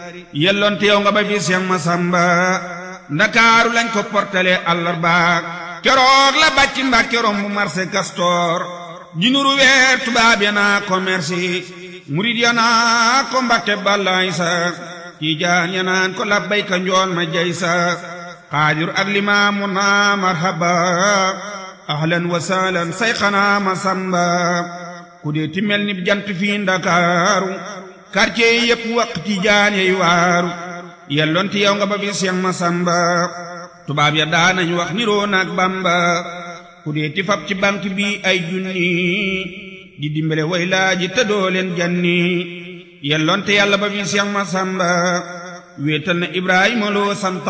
yelloonte yow nga ba fi Seex Masamba ndakaaru lañ ko portale àllarba keroog la bàcc Mbàkke romb marché Castor jinuru weer tubaab ya naa commerce murid ya naa ko Mbàkke bàllaay sa tiijaan ya naan ko labbayka njool ma jay sa xaadir ak limaamu naa marhaba ahlan wa sahlan sayxanaa Masamba ku dee ti mel ni jant fii ndakaaru quartier yi yëpp waq tiijaan yey waaru yelloonte yow nga ba fi Seex Masamba tubaab ya daanañ wax niroo naag Bamba ku dee ti fab ci banque bi ay junni di dimbale way laaji te doo leen janni yelloonte yàlla ba fi Seex Masamba wéetal na Ibrahima loo sant